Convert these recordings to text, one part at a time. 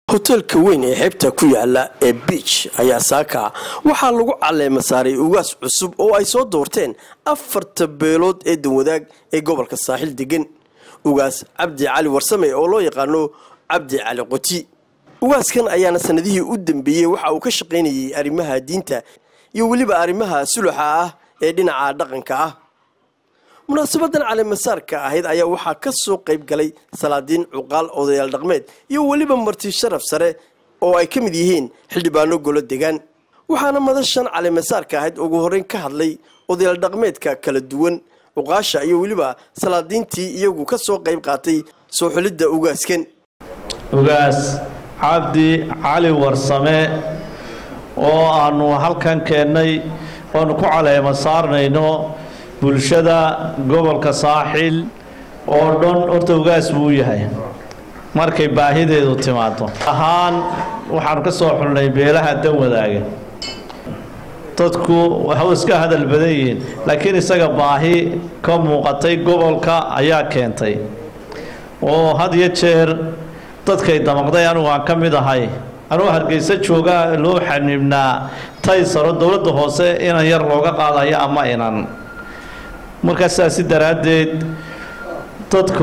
hoteelka weyn ee xeebta ku yaala ee biij ayaa saaka waxaa lagu caleema saaray ugaas cusub oo ay soo doorteen afarta beelood ee danwadaag ee gobolka saaxil degan ugaas cabdi cali warsame oo loo yaqaano cabdi cali qoti ugaaskan ayaana sanadihii u dambeeyey waxa uu ka shaqaynayay arrimaha diinta iyo weliba arrimaha suluxa ah ee dhinaca dhaqanka ah munaasabadan caleemasaarka ahayd ayaa waxaa ka soo qayb galay salaadiin cuqaal odayaal dhaqmeed iyo weliba marti sharaf sare oo ay ka mid yihiin xildhibaano golo degaan waxaana madashan caleemasaarka ahayd ugu horreyn ka hadlay odayaal dhaqmeedka kala duwan cuqaasha iyo weliba salaadiintii iyagu ka soo qayb qaatay soo xulidda ugaaskan ugaas cabdi cali warsame oo aanu halkan keennay oanu ku caleema saarnayno bulshada gobolka saaxil oo dhan horta ugaas buu yahay markay baahideedu timaado ahaan waxaanu ka soo xulnay beelaha dan wadaaga dadku waxu iska hadal badan yihiin laakiin isaga baahi ka muuqatay gobolka ayaa keentay oo had iyo jeer dadkay damaqday anugu aan ka mid ahay anugu hargeysa jooga loo xaniibnaa taysaro dowladda hoose inan yar looga qaadayo ama inan markaa sidaasi daraaddeed dadku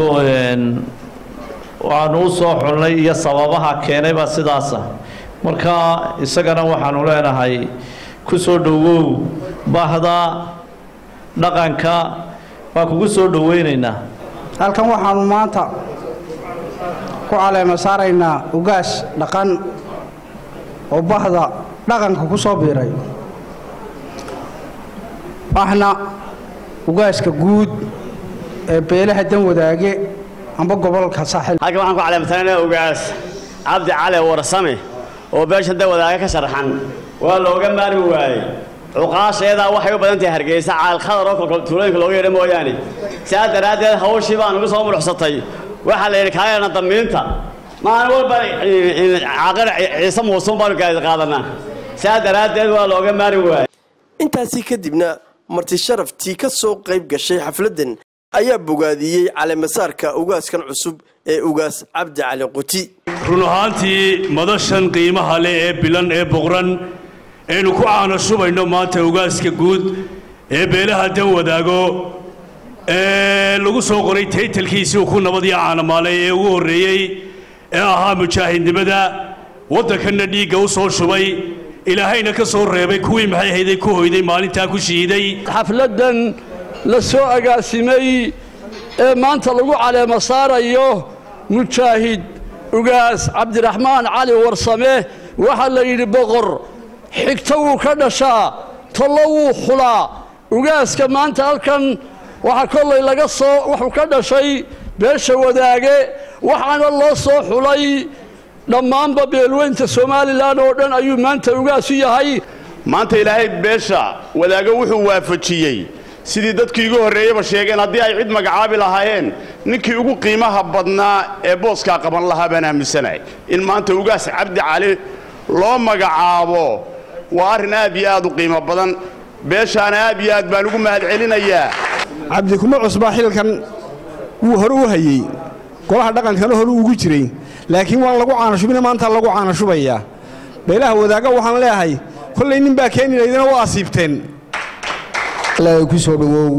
waanu u soo xulnay iyo sababaha keenayba sidaasa marka isagana waxaanu leenahay ku soo dhowow bahda dhaqanka waa kugu soo dhoweynaynaa halkan waxaanu maanta ku caleema saaraynaa ugaas dhaqan oo bahda dhaqanka ku soo biiray waxna ugaaska guud ee beelaha dan wadaage amba gobolka saaxil halkan waxaan ku caleemasanayna ugaas cabdi cali warsame oo beesha dan wadaage ka sharaxan waa looga maarmi waayey cuqaasheedaa waxay u badan tahay hargeysa caalkhadar oo kolkol tuulooyinka looga yeedha mooyaane sidaas daraaddeed hawshii baan ugu soo mudhuxsatay waxaa la yidhi kaagana damiinta maalin walba caaqir ciise muusuun baanu gaadi qaadanaa sidaas daraaddeed waa looga maarmi waayey intaasi kadibna marti sharaftii ka soo qayb gashay xafladdan ayaa bogaadiyey caleemasaarka ugaaskan cusub ee ugaas cabdi cali qoti run ahaantii madashan qiimaha leh ee bilan ee boqran aynu ku caano shubayno maanta ugaaska guud ee beelaha dan wadaago ee lagu soo qoray taytalkiisii uu ku nabadii caanamaalay ee ugu horreeyey ee ahaa mujaahidnimada waddankanna dhiigga u soo shubay ilaahayna ka soo reebay kuwii maxay hayday ku hoyday maalintaa ku shiiday xafladdan la soo agaasimay ee maanta lagu caleema saarayo mujaahid ugaas cabdiraxmaan cali warsame waxaa la yidhi boqor xigto wuu ka dhashaa tollo wuu xulaa ugaaska maanta halkan waxaa kollay laga soo wuxuu ka dhashay beesha wadaage waxaana loo soo xulay dhammaanba beelweynta somalilan oo dhan ayuu maanta ugaas u yahay maanta ilaahay beesha wadaago wuxuu waafajiyey sidii dadkii igu horreeyaba sheegeen haddii ay cid magacaabi lahaayeen ninkii ugu qiimaha badnaa ee booskaa qaban lahaa baan aaminsanahay in maanta ugaas cabdi cali loo magacaabo waa arrin aad iyo aad u qiimo badan beeshaana aad iyo aad baan ugu mahadcelinayaa cabdi kuma cusbaa xilkan wuu hore u hayey golaha dhaqankana hore ugu jiray laakiin waan lagu caanashubina maanta lagu caanashubayaa beelaha wadaaga waxaan leeyahay kollay nin baa keeni laydina waa asiibteen ku soo dhowow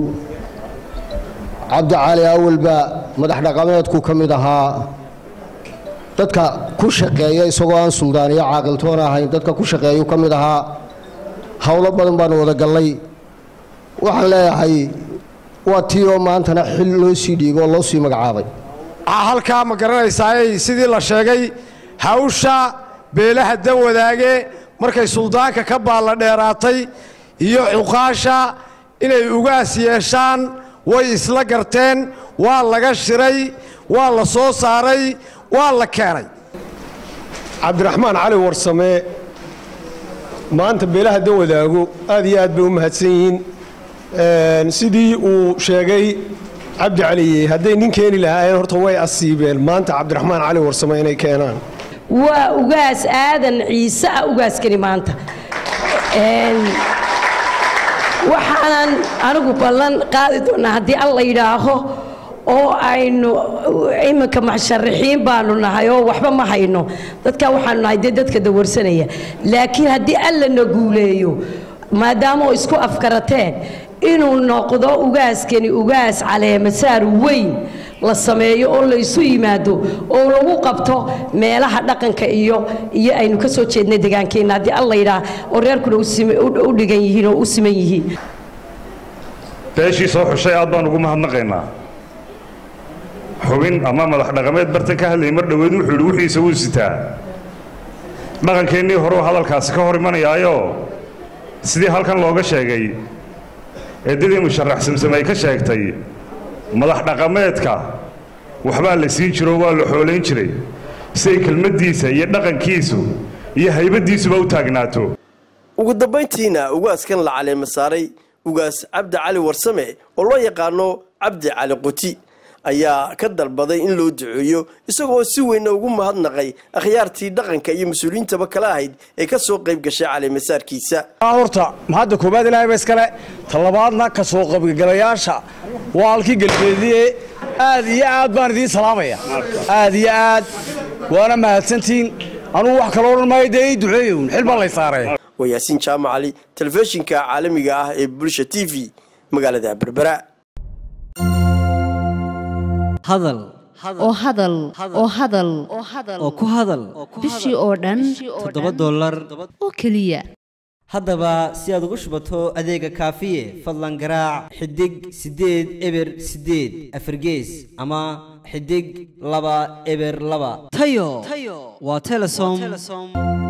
cabdi cali awalba madax dhaqameedku ka mid ahaa dadka ku shaqeeya isagoo aan suldaan iyo caaqiltoon ahayn dadka ku shaqeeyu ka mid ahaa howlo badan baanu wada gallay waxaan leeyahay waa tii oo maantana xil loo sii dhiibo oo loo sii magacaabay waxaa halkaa ma garanaysaayey sidii la sheegay hawsha beelaha dan wadaage markay suldaanka ka baalla dheeraatay iyo cuqaasha inay ugaas yeeshaan way isla garteen waa laga shiray waa la soo saaray waa la keenay cabdiraxmaan cali warsame maanta beelaha dan wadaago aad iyo aad bay u mahadsan yihiin sidii uu sheegay cabdi caliye hadday nin keeni lahaayeen horta way asiibeen maanta cabdiraxmaan cali warsame inay keenaan waa ugaas aadan ciise ah ugaaskani maanta waxaanan anigu ballan qaadi doonnaa haddii alla yidhaaho oo aynu iminka musharaxiin baanu nahay oo waxba ma hayno dadka waxaanu nahay dee dadka dawarsanaya laakiin haddii alla na guuleeyo maadaama oo isku afkarateen inuu noqdo ugaaskani ugaas caleemasaar weyn la sameeyo oo laysu yimaado oo lagu qabto meelaha dhaqanka iyo iyo aynu ka soo jeednay deegaankeenna haddii alla yidhaah oo reerkuna u dhigan yihiin oo u siman yihiin beeshii soo xushay aad baan ugu mahadnaqaynaa xubin ama madax dhaqameed bartan ka hadlayay mar dhoweed wuxuu yidhi wixiisa wuu sitaa dhaqankeennii horeu hadalkaasi ka hor imanayaayo sidii halkan looga sheegay eeddadii musharax samsam ay ka sheegtay madax dhaqameedka waxbaa la siin jiro waa la xoolayn jiray si ay kelmaddiisa iyo dhaqankiisu iyo haybaddiisuba u taagnaato ugu dambayntiina ugaaskan la caleema saaray ugaas cabdi cali warsame oo loo yaqaano cabdi cali quti ayaa ka dalbaday in loo duceeyo isagoo si weynna ugu mahadnaqay akhyaartii dhaqanka iyo mas-uuliyiintaba kala ahayd ee ka soo qayb gashay caleemasaarkiisa horta mahadda koobaad ilaahay ba iskale talabaadna ka soo qaybgalayaasha waa halkii galbeediye aad iyo aad baan idiin salaamaya aad iyo aad waana mahadsantiin anugu wax kaloo odhan maayo dee ii duceeyown xil baa lay saaray waa yaasiin jaamac cali telefishinka caalamiga ah ee bulsha t v magaalada berbera hadal oo hadal oo hadal oo ku hadal bishii oo dhan toddoba dollar oo keliya haddaba si aad ugu shubato adeega kaafiye fadlan garaac xidig siddeed eber siddeed afargees ama xidig laba eber laba tayo waa telesom